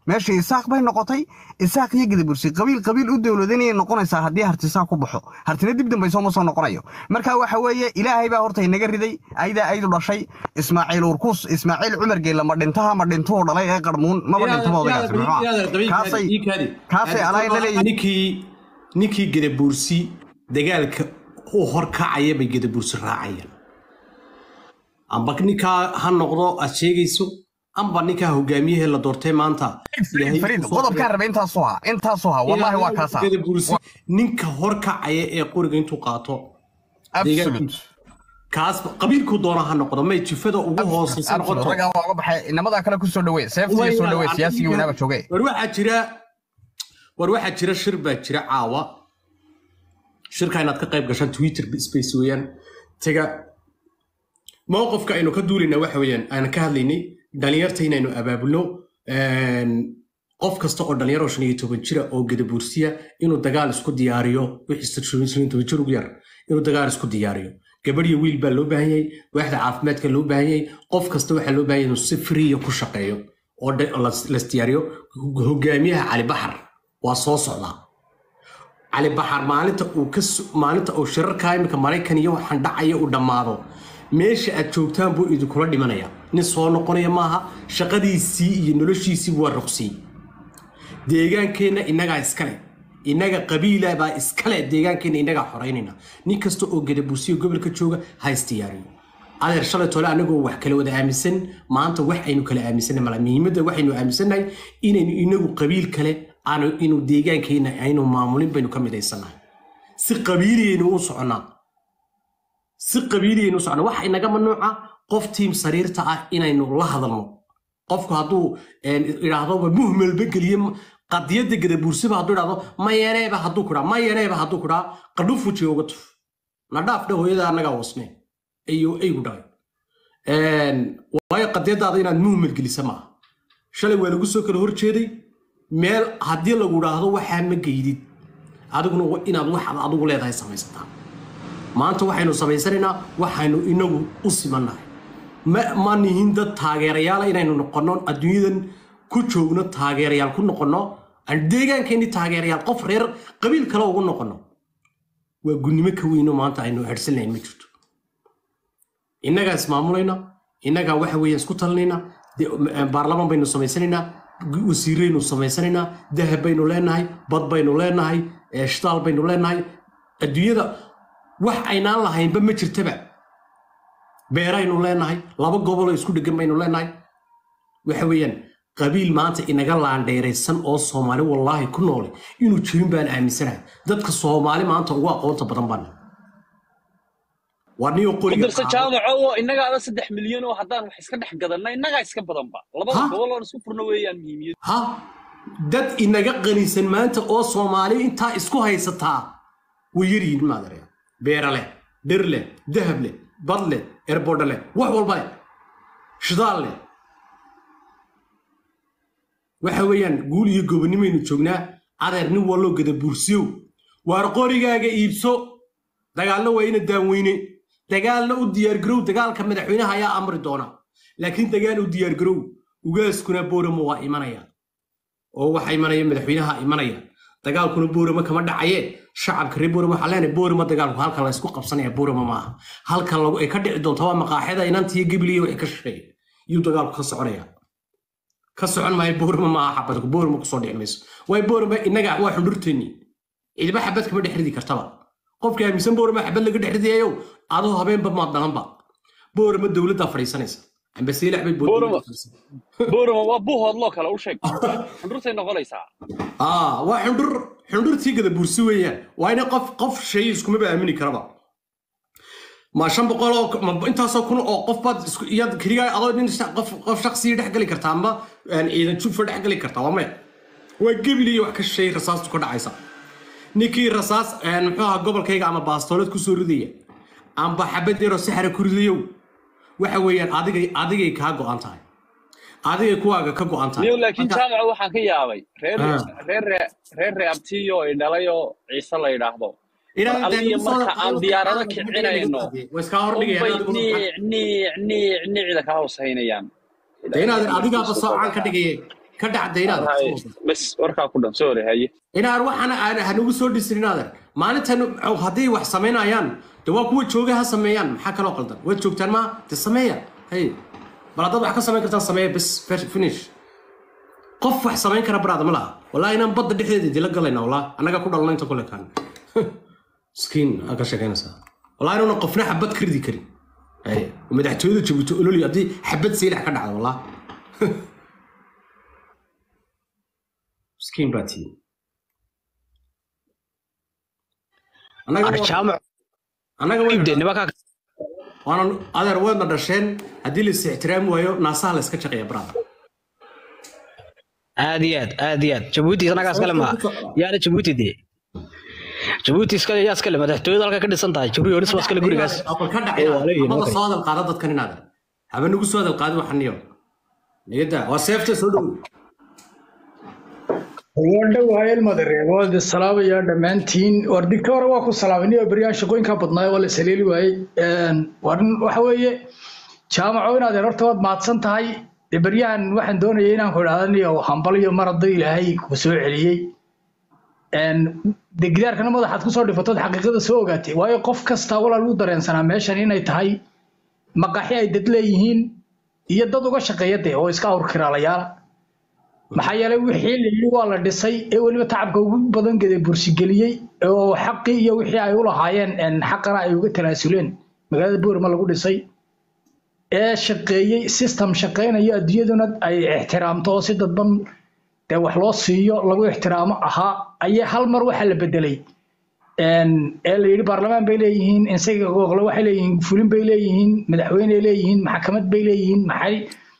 meesha isaaq bay noqotay isaaq iyo gadabursi qabiil qabiil u dowladanayay noqonaysaa haddii hartisaa ku baxo hartina dib dambayso ma soo noqonayo marka waxa weeye ilaahay baa horta inaga riday aydaa aydu dhashay ismaaciil urkus ismaaciil cumar geella ma dhintaha ma dhintuhu dhalay ee qarmuun maba dhintaba odaygaasi muxuu kaasay kaasay alaayna leeyihin ninkii ninkii gadabuursi dagaalka u horkacaya bay gadabuursi raacayaan amba ninkaa ha noqdo aad sheegayso amba ninkaa hogaamiyahee la doortay maanta fariid qodobkaan rabay intaasuu haa intaasuu haa wallaahi waa kaasa gadabuursi ninka horkacaya ee qoriga intuu qaato absolute kaas qabiilku doona ha noqdo may jifada ugu hooseysa absolute noqoto raggaa waa uga baxay inamadaa kale ku soo dhawee seeftiga soo dhawee siyaasigii weynaaba jooge war waxaa jira war waxaa jira shir baa jira caawa shirka inaad ka qayb gashaan twitter space weeyaan taga mowqifka aynu ka duulaynaa waxa weeyaan aan ka hadlaynay dhalinyarta inaynu abaabulno een, qof kasta oo dhalinyaro shan iyo toban jira oo gadabuursiya inuu dagaal isku diyaariyo wixii shan iyo toban jir ugu yar inuu dagaal isku diyaariyo gabadh iyo wiil baa loo baahan yahay waaxda caafimaadka loo baahan yahay qof kasta waxaa loo baahan yahay inuu si friya ku shaqeeyo oo dhe- oo las- las diyaariyo hogaamiyaha cali baxar waa soo socdaa cali baxar maalinta uu ka su- maalinta uu shirarka iminka maraykan iyo waxaan dhacaya uu dhammaado meesha aad joogtaan buu idinkula dhimanaya nin soo noqonaya maaha shaqadiisii iyo noloshiisii waa ruqsiyey deegaankeenna innagaa iskale innaga qabiila baa iskale deegaankeenna innagaa xoraynayna nin kasta oo gadabuusiyo gobolka jooga ha isdiyaariyo adeer shalay tole anagoo wax kala wada aaminsan maanta wax aynu kala aaminsanay mala muhiimadda waxaynu aaminsannahay inaynu inagu qabiil kale aanu inuu deegaankeenna aynu maamulin baynu ka midaysannahay si qabiiliyaynu u soconnaa si qabiiliyaynu u soconnaa waxa inaga mamnuuca qof tiim sariirta ah inaynu la hadalno qofku hadduu een, idhaahdoba muhmelba geliye qadiyadda gadabuursiba hadduu idhahdo mayaneeba hadduu kudhaa mayaneeba hadduu kudhaa qadhuf wejiga uga tuf na dhaaf dha hooyada annagaa wasne ayuu aygu dhalay Een, waayo qadiyadaada inaad muhmel gelisa maaha shalay waa lagu soo kala horjeeday meel haddii lagu idhaahdo waxaa ma geydid adiguna wa- inaad waxaad adigu leedahay samaysataa maanta waxaynu samaysanaynaa waxaynu inagu u simannahay ma ma nihin dad taageerayaala inaynu noqonno adduunyadan ku joogno taageerayaal ku noqonno aan deegaankeenni taageerayaal qof reer qabiil kale ugu noqonno waa gunnimo ka weyno maanta aynu hersanlayn ma jirto innagaa ismaamulayna innagaa waxa weeyaan isku talinayna de- m- baarlamaan baynu samaysanaynaa gu- wasiiraynu samaysanaynaa dahab baynu leenahay bad baynu leenahay eh, shitaal baynu leenahay adduunyada wax aynaan lahaynba ma jirtaba beeraynu leenahay laba goboloo isku dhegan baynu leenahay waxa weeyaan qabiil maanta inaga laandheeraysan oo soomaali wallaahi ku noole inuu jirin baan aaminsanahay dadka soomaali maanta ugu aqoonta badan baan waa niyo qoriga kudarsa jaamaco oo innagaaba saddex milyan oo haddaan wax iska dhex gadanna innagaa iska badanba labada Ha? gobol oon isku furno weeyaan muhiimiyad ha dad inaga qanisan maanta oo soomaali intaa isku haysataa way yaryihiin maadare beera leh dhir leh dahab leh bad leh erbodha leh wax walba leh shidaal leh waxa weeyaan guul iyo gobonimaynu joognaa adeer nin walloo gada buursiyow waar qorigaaga iibso dagaalna waa ina daanweyne dagaalna u diyaargarow dagaalka madaxweynaha ayaa amri doona laakiin dagaal u diyaargarow ugaaskuna booramo waa imanaya oo waxa imanaya madaxweynaha imanaya dagaalkuna booramo kama dhacaye shacabka reer booramo waxaa leenahay booramo dagaalku halkan la isku qabsanaya booramo maaha halkan lagu ay ka dhici doonta waa maqaaxida inantiyo gebliya waxay ka shaqeeya iyuu dagaalku ka soconaya ka socon maayo booramo maaha xabadku booramo kusoo dhici mayso waayo booramo innaga waa xundhurteenni ciidba xabad kama dhex ridi kartaba qofka aaminsan booramo xabad laga dhex ridayayo adoo habeenba maad dhalanba booramo dowladdaa fadhiisanaysa ambasiilax bay Booramo. booramo boorama waa buuhoodloo kale u sheeg xundhurtay noqonaysaa aa waa xundhur xundhurtii gada bursi weeyaan waa ina qof qof shay iskumaba aamini karaba ma shan boqol oo ma intaasoo kun oo qof baad isku iyaad keligaa adoo nin sha- qof qof shaksiya dhex geli kartaa amba een, ciidan jufa dhex geli kartaa waa maya waa gebil iyo wax ka shay rasaastu ka dhacaysa ninkii rasaas een, muxuu ahaa gobolkayga ama baastoolad kusoo ridaya amba xabad yaroo saxara ku ridayow waxa weeyaan adigay adigay kaa go'an tahay adigay kuwaaga ka go'an tahay niyo laakiin Marka- jaamaca waxaan ka yaabay reer Ah. reer reer reer reabtiyo ay dhalayoo ciise la yidhaahdo Ilaahay Mar aliyo dee soo- marka aan soo- diyaarado soo- kicinayno way iska hordhigayaan unbay adigu- niic niic niic niicda ka hoosaynayaan dee inaad adigaaba soocaan ka dhigayay ka dhacda inaad Haye, bas warkaa ku dhan sorry haye inaad waxaan aan hanagu soo dhisin inaadan maalintan ow, hadday wax samaynayaan de waa kuwa jooga ha sameeyaan maxaa kaloo qaldan waad joogtaan ma de sameeya hay bal haddaad wax ka samayn kartaan sameeya bas fe- finish qof wax samayn kara baraada ma laha wallahi inaan badda dhexdeeda idila galayna wallah annaga ku dhalna inta kule kaan miskiin aa ka sheegaynaysaa wallahi inuuna qofna xabad ka ridi karin hay madaxtooyada jabuuti ololi haddii xabad saylax ka dhacda wallah miskiin baa tihiin annaga arjaamac annaga way ibde nimankaa waanan adeer weedna dhasheen haddii la is ixtiraami waayo naasaha la iska shaqeeya brada aad iyo aad aad iyo aad jabuuti isnagaa iskale maa yaana jabuuti dee jabuuti iskale yaa iskale madaxtooyada halka ka dhisan tahay jabuuti onis waa iskale gurigaas aqal ka Ee, waa leeyihiin, dhacay okay. soo hadal qaada dadkan inaadan haba nagu soo hadal qaadi waxan niyo nigada waa seefta soo dhow waan dhowahay ilmadareen waa idin salaamayaa dhammaantiin war digta hore waa ku salaamay oo beryaan shaqooyinka badnaay waa la saleeli waayey war waxa weeye jaamaco inaad horta waad mahadsan tahay dee beryahan waxaan doonayay inaan ku idhahda niyo hambal iyo mar hadduu ilaahay ku soo celiyey de gidaarkana madaxaad kusoo dhifatood xaqiiqada soo ogaatay waayo qof kasta walaa lagu dareensanaa meeshan inay tahay maqaxi ay dad leeyihiin iyo dad uga shaqeeya dee oo iska awrkiraalayaala maxaa yeelay wixii la yidhi waa la dhisay ee weliba tacabka ugu badan gede bursigeliyey oo xaqii iyo wixii ay u lahaayeen een, xaqana ay uga tanaasuleen magaalada boorma lagu dhisay ee shaqeeyey system shaqeynayo adduunyaduna ay ixtiraamto oo si dadban dee wax loo siiyo lagu ixtiraamo ahaa ayaa hal mar waxaa la bedelay een, ee la yidhi baarlamaan bay leeyihiin insaga gooqle waxay leeyihiin fulin bay leeyihiin madaxweyney leeyihiin maxkamad bay leeyihiin maxay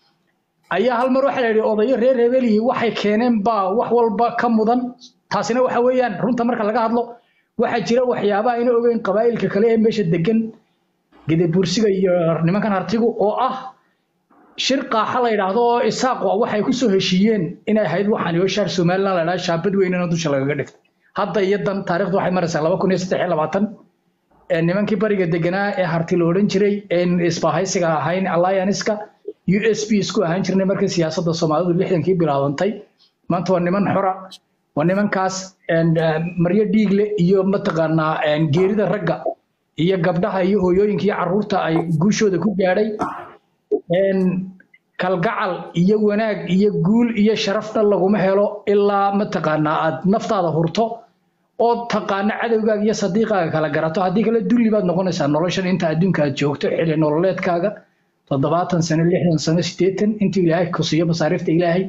ayaa hal mar waxaa la yidhi odayo reer hebelihii waxay keeneen baa wax walba ka mudan taasina waxa weeyaan runta marka laga hadlo waxaa jira waxyaabaha ayna ogeyn qabaa'ilka kale ee meesha degan gedebursiga iyo nimankan artigu oo ah shir qaaxa la yidhaahdo oo isaaq waa waxay ku soo heshiiyeen inay ahayd waxaan iyo shaar somaliland la yidhahdo shaabad weynana dusha lagaga dhigtay hadda iyo dan taariikhdu waxay maraysaa laba kun iyo saddex iyo labaatan ee nimankii bariga deganaa ee harti la odhan jiray een isbahaysiga ahayn allianceka u s p isku ahaan jirnay markii siyaasadda soomaalidu lixdankii bilaabantay maanta waa niman xora waa nimankaas een, eh, maryo dhiigle iyo mataqaanaa een, geerida ragga iyo gabdhaha iyo hooyooyinka iyo carruurta ay guushooda ku gaadhay een, kalgacal iyo wanaag iyo guul iyo sharafna laguma helo ilaa mataqaanaa aad naftaada hurto oo taqaano cadowgaaga iyo sadiiqaaga kala garato haddii kale dulli baad noqonaysaa noloshan inta adduunka aad joogto xilli nololeedkaaga toddobaatan sano lixdan sano siddeetan intuu ilaahay ku siiyo masaariifta ilaahay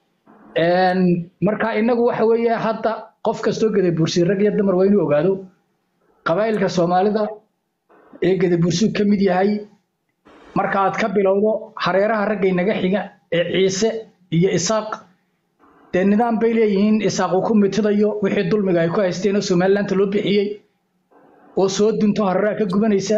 Een, marka inagu waxa weeye hadda qof kastoo gadabursi rag iyo dumar waa inuu ogaado qabaa'ilka soomaalida ee gadabursigu ka mid yahay marka aad ka bilowdo hareeraha raggay naga xiga ee ciise iyo isaaq dee nidaam bay leeyihiin isaaq uu ku mitidayo wixii dulmiga ay ku haysteen oo somalilandta loo bixiyey oo soo dunto hareeraha ka gubanaysa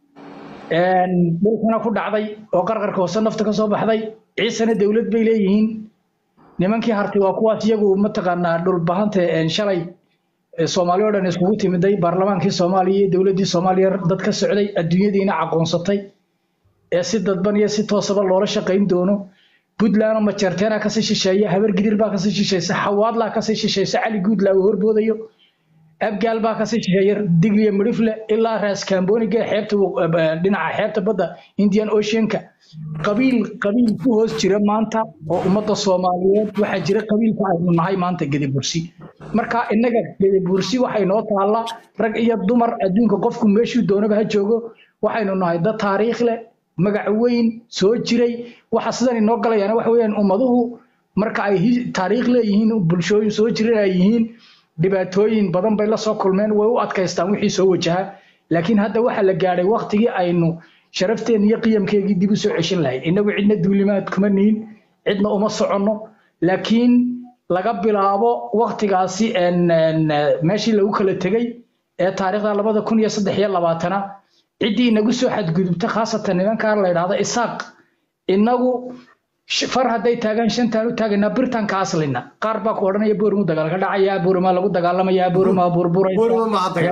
Een, dhulkana ku dhacday oo qarqarka hoose nafta ka soo baxday ciisena dowlad bay leeyihiin nimankii harti waa kuwaas iyagu mataqaanaa dhulbahanta een, shalay ee soomaali oo dhan iskugu timiday baarlamaankii soomaaliya iyo dowladdii soomaaliya dad ka socday adduunyadiina aqoonsatay ee si dadban iyo si toosaba loola shaqayn doono puntland oo majeerteena kasii shisheeya habar gidir baa kasii shisheysa xawaadlaa kasii shisheysa cali guudlaa uu horboodayo abgaal baa kasii shisheeya digliya midhifle ilaa raas kamboniga xeebta waq- eh, dhinaca xeebta badda indian oceanka qabiil qabiil ku hoos jira maanta oo ummadda soomaaliyeed waxaa jira qabiilka aynu nahay maanta gedibursi marka innaga gedibursi waxay noo taallaa rag iyo dumar adduunka qofku meeshuu doonaba ha joogo waxaynu nahay dad taariikh leh magac weyn soo jiray waxa sidan inoo galayana waxa weeyaan ummaduhu marka ay hi- taariikh leeyihiin bulshooyin soo jiran ay yihiin dhibaatooyin badan bay la soo kulmeen way u adkaystaan wixii soo wajaha laakiin hadda waxaa la gaadhay waktigii aynu sharafteen iyo qiyamkeegii dib u soo ceshin lahayd innagu cidna duulimaad kuma nihin cidna uma soconno laakiin laga bilaabo waktigaasi een, een, eh, meeshii lagu kala tegey ee taariikhda labada kun iyo saddex iyo labaatana ciddii inagu soo xadgudubta khaasatan nimankaa la yidhaahdo isaaq inagu sh- far hadday taagaan shantaan u taagaynaa birtaan ka aslina qaar baa ku odhanaya boormu dagaal ka dhacaya boormaa lagu dagaalamaya boormaa burburaysa Boorma ma hadda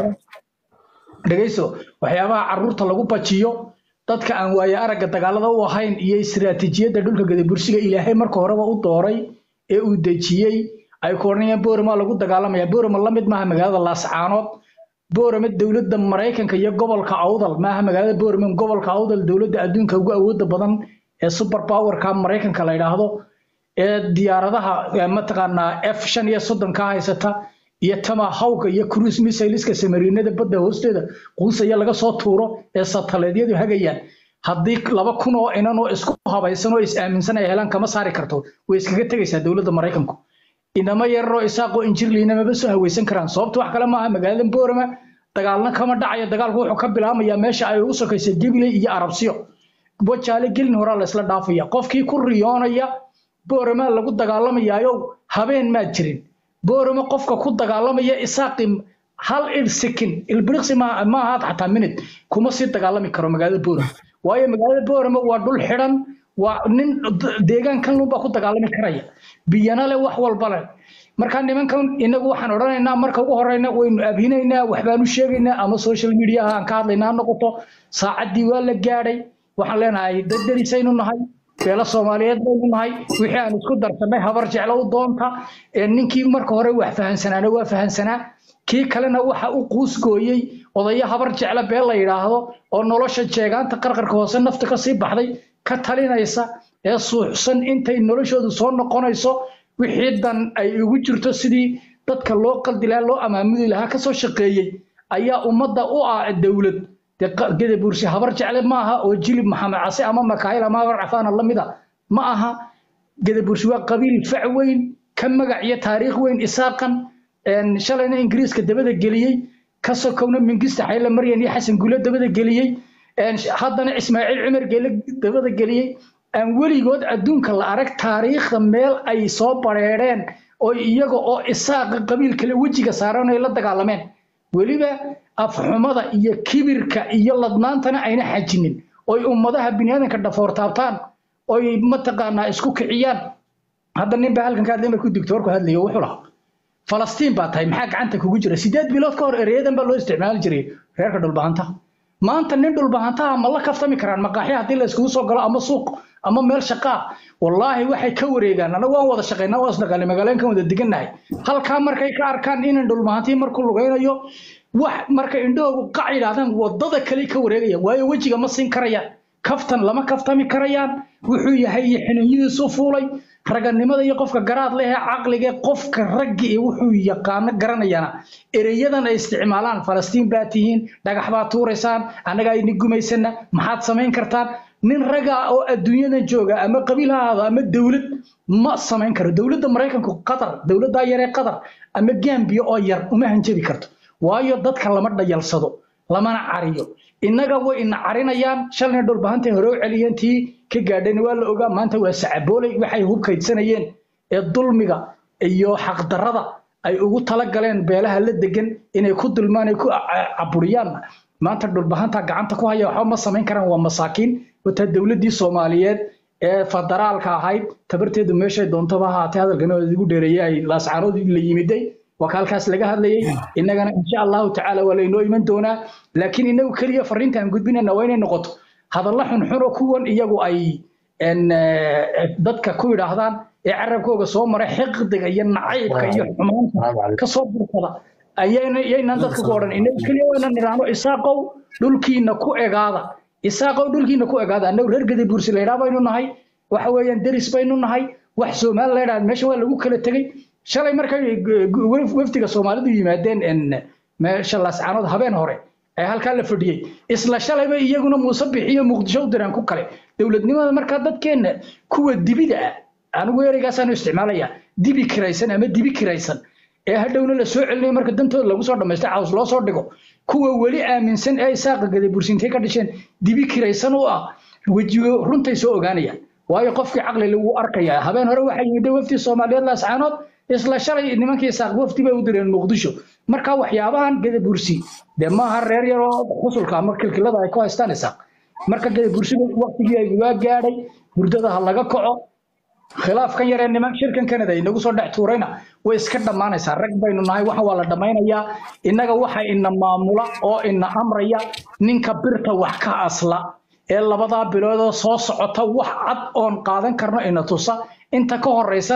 dhegayso waxyaabaha carruurta lagu bajiyo dadka aan waaye aragga dagaalada u ahayn iyo istiraatiijiyadda dhulka gadabursiga ilaahay marka horeba u dooray ee uu dejiyey ay ku odhanayaan boorama lagu dagaalamaya boorama la mid maaha magaalada laascaanood boorama dowladda maraykanka iyo gobolka awdal maaha magaalada boorama gobolka awdal dowladda adduunka ugu awooda badan ee super powerka maraykanka la yidhaahdo ee diyaaradaha ee mataqaanaa f shan iyo soddon ka haysata iyo tama hawga iyo cruise missileska samariinada badda hoosteeda quusaya laga soo tuuro ee sataleedyadu hagayaan haddii laba kun oo inan oo isku habaysan oo is aaminsan ay helaan kama saari karto way iskaga tegaysaa dowladda maraykanku inama yararoo isaaqoo injirliina maba soo hawaysan karaan sababta wax kale maaha magaalada boorama dagaalna kama dhacayo dagaalku wuxuu ka bilaamayaa meesha ay ugu sokaysa gibiley iyo arabsiyo wajaale gelin horaa laysla dhaafaya qofkii ku riyoonaya boorama lagu dagaalamayaayo habeen maad jirin boorama qofka ku dagaalamaya isaaqi hal il sikin ilbiriqsi ma ma ahaad xataa minute kuma sii dagaalami karo magaalada boorama waayo magaalada boorama waa dhul xidhan waa nin deegaankan lunbaa ku dagaalami karaya biyana leh wax walba leh marka nimankan inagu waxaan odhanaynaa marka ugu horeyna waynu abhinaynaa waxbaan u sheegaynaa ama social mediaha aan ka hadlaynaa ha noqoto saacaddii waa la gaadhay waxaan leenahay dad derisaynu nahay beelo soomaaliyeed baynu nahay wixii aan isku darsanay habar jeclo u doonta ee ninkii marka hore wax fahansanaana waa fahansanaa kii kalena waxa u quusgooyey odayo habar jeclo beel la yidhaahdo oo nolosha jeegaanta qarqarka hoose nafta ka sii baxday ka talinaysa ee suuxsan intay noloshoodu soo noqonayso wixii dan ay ugu jirto sidii dadka loo qaldi lahaa loo amaamudi lahaa kasoo shaqeeyey ayaa ummadda u ah dowlad dee qa- gedabuursi habar jecle ma aha oo jilib maxamed case ama makaayil ama habar cafaana la mid a ma aha gedabuursi waa qabiil fac weyn ka magac iyo taariikh weyn isaaqan een, shalayna ingiriiska dabada geliyey ka sokowna mingista xayle maryan iyo xasan guule dabada geliyey een, haddana ismaaciil cumar geele dabada geliyey aan weligood adduunka la arag taariikhda meel ay soo bareereen oo iyaga oo isaaqa qabiil kale wejiga saaran ay la dagaalameen weliba afxumada iyo kibirka iyo ladnaantana ayna xajinin oy ummadaha biniaadanka dhafoor taabtaan oy mataqaanaa isku kiciyaan hadda nin baa halkan ka hadlay markuu digtoorku hadlayo wuxuu lahaa falastiin baa tahay maxaa gacanta kugu jira sideed bilood ka hor ereyadan baa loo isticmaali jiray reerka dhulbahanta maanta nin dhulbahantaha ma la kaftami karaan maqaaxya haddii la iskugu soo galo ama suuq ama meel shaqaa wallaahi waxay ka wareegaan anagu waan wada shaqaynaa waan isdhaqaanay magaalooyinkan wada degannahay halkaa markay ka arkaan inan dhulbahantii markuu lugaynayo wax markay indhahoogu qac yidhaahdaan wadada kale ka wareegayaan waayo wejiga ma siin karayaan kaftan lama kaftami karayaan wuxuu yahay iyo xiniinyihiisu fuulay raganimada iyo qofka garaad leh ee caqliga qofka raggi iyo wuxuu yaqaano garanayana ereyadan ay isticmaalaan falastiin baa tihiin dhagax baad tuuraysaan annaga ayni gumaysana maxaad samayn kartaan nin raga oo adduunyadan jooga ama qabiil ha ahaado ama dowlad ma samayn karo dowladda maraykanku qatar dowladdaa yaree qatar ama gambiya oo yar uma hanjabi karto waayo dadka lama dhayalsado lamana cariyo innaga way ina carinayaan shalayna dhulbahantay hore u celiyeen tii ka gaadhayna waa la ogaa maanta waa sacaboolay waxay hubkaydsanayeen ee dulmiga iyo xaqdarrada ay ugu talagaleen beelaha la degan inay ku dulmaan ay ku ca- caburiyaan maanta dhulbahanta gacanta ku haya waxba ma samayn karaan waa masaakiin wataa dowladdii soomaaliyeed ee federaalka ahayd tabarteedu meeshay doontaba ahaatee hadalkana waa igu dheereeyay ay laascaanood la yimiday waa ka halkaas laga hadlayay innagana insha allahu tacaala waa laynoo iman doonaa laakiin inagu keliya fariinta aan gudbinayna waa inay noqoto hadalla xunxun oo kuwan iyagu ay en, eh, dadka ku yidhaahdaan ee carabkooga soo maray xiqdiga iyo nacaybka iyo xumaanta ka soo burkada ayayna yaynaan dadka ku odhan inagu keliya waa inaan nidhaahno isaaqow dhulkiina ku egaada isaaqow dhulkiina ku egaada annagu reer gadi buursi la yidhaha baynu nahay waxa weeyaan deris baynu nahay wax soomaali la yidhaha meesha waa lagu kala tegey shalay markay gu- gu- waf- wafdiga soomaalidu yimaadeen en, meesha laascaanood habeen hore ee halkaa la fadhiyey isla shalayba iyaguna muuse bixiyo muqdisho u diraan ku kale dowladnimada markaa dadkeenna kuwa dibida ah anigu ereygaasaan isticmaalaya dibi kiraysan ama dibi kiraysan ee hadhowna la soo celinayo marka dantooda lagu soo dhamaysta caws loo soo dhigo kuwa weli aaminsan ee isaaqa gada bursintay ka dhasheen dibi kiraysan u ah wejigo runtay soo ogaanayaan waayo qofkii caqli lagu arkaya habeen hore waxaa yimid wafdi soomaaliyeed laascaanood isla shalay nimankii isaaq wafdi bay u direen muqdisho marka waxyaabahan gada bursi dee maaha reer yaroo xusulka ama kilkilada ay ku haystaan isaaq marka gada bursiga waqtigii ay waa gaadhay hurdada ha laga kaco khilaafkan yaree niman shirkan kanada inagu soo dhex tuurayna way iska dhammaanaysaa rag baynu nahay waxan waa la dhammaynayaa innaga waxa ina maamula oo ina amraya ninka birta wax ka asla ee labadaa biloodoo soo socota wax cad oon qaadan karno ina tusa inta ka horeysana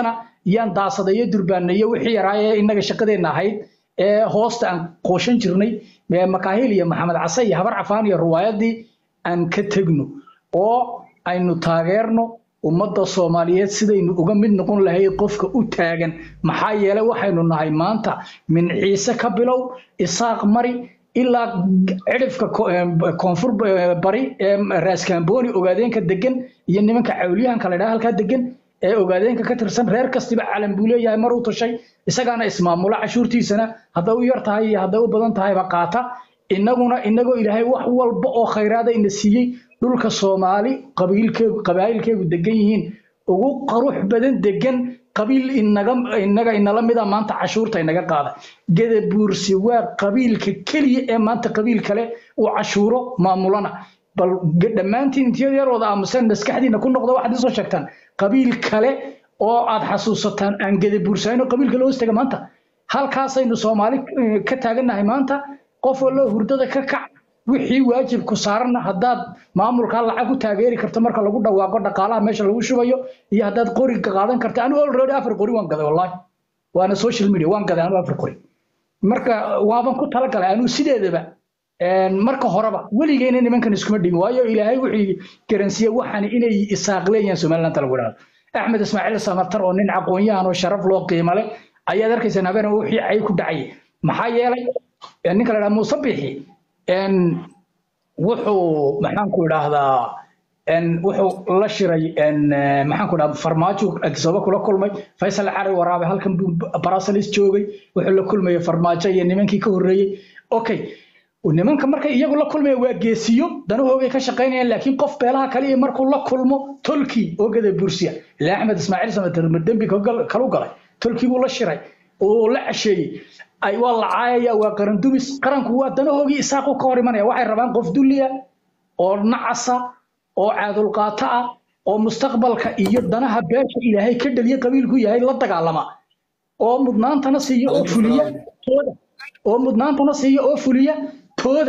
iyaan daasadayo durbaanayo wixii yaraa ee innaga shaqadeenna ahayd ee hoosta aan qooshan jirnay ee makaahil iyo maxamed case iyo habar cafaan iyo ruwaayadii aan ka tegno oo aynu taageerno ummadda soomaaliyeed sidaynu uga mid noqon lahayd qofka u taagan maxaa yeelay waxaynu nahay maanta min ciise ka bilow isaaq mari ilaa cidhifka ko- eh, koonfur eh, bari ee raaskaambooni ogaadeenka degan iyo nimanka cawliyahanka la dhaha halkaa degan ee ogaadeenka ka tirsan reer kastiba calan buu leeyahay mar uu tashay isagaana ismaamula cashuurtiisana hadday u yar tahay iyo hadday u badan tahayba qaata innaguna innagoo ilaahay wax walba oo khayraada ina siiyey dhulka soomaali qabiilkeegu qabaa'ilkeegu degan yihiin ugu qarux badan degan qabiil inaga inaga inala mida maanta cashuurta inaga qaada gadabuursi waa qabiilka keliya ee maanta qabiil kale uu cashuuro maamulana bal ge- dhammaantiin intiyada yar wada aamuseen maskaxdiina ku noqda waxaad isoo sheegtaan qabiil kale oo aad xasuusataan aan gadabuursayno qabiilka loo hostega maanta halkaasaynu soomaali eh, ka taagannahay maanta qof wallo hurdada ka kac wixii waajibku saaranna haddaad maamulkaa lacag ku taageeri karto marka lagu dhawaaqo dhaqaalaha meesha lagu shubayo iyo haddaad qoriga qaadan karto anigu already afar qori waan gaday wallahi waana social media waan gaday anigu afar qori marka waaban ku talagalay anigu sideedaba een, marka horeba weligeyna nimankan iskuma dhigin waayo ilaahay wuxuu garansiiyey waxaan inay isaaq leeyihiin somaliland lagu dhahdo axmed ismaaciil samatar oo nin aqoon-yahan oo sharaf loo qiimo leh ayaad arkaysaa habeen wixii cay ku dhacay maxaa yeelay een, ninka la dhaha muuse bixi een, wuxuu maxaan ku idhaahdaa een, wuxuu la shiray een, eh, maxaan ku idhahdaa farmaajo agisooba kula kulmay faysal cali waraabe halkan buu barasalis joogay wuxuu la kulmayay farmaajo iyo nimankii ka horreeyey okay nimanka markay iyagu la kulmaya waa geesiyo danahoogay ka shaqaynayaan laakiin qof beelaha kale iyo markuu la kulmo tolkii oo gada bursiya ilaa axmed ismaaciil samater dembi kalu galay tolkii buu la shiray oo la casheeyey ay waa la caayaya waa qaran dumis qaranku waa danahoogii isaaqu ka hor imanaya waxay rabaan qof dulliya oo nacasa oo caadulqaato ah oo mustaqbalka iyo danaha beesha ilaahay ka dhaliya qabiilku yahay la dagaalama oo mudnaantana siiyo oo fuliya tooda oo mudnaantana siiyo oo fuliya tooda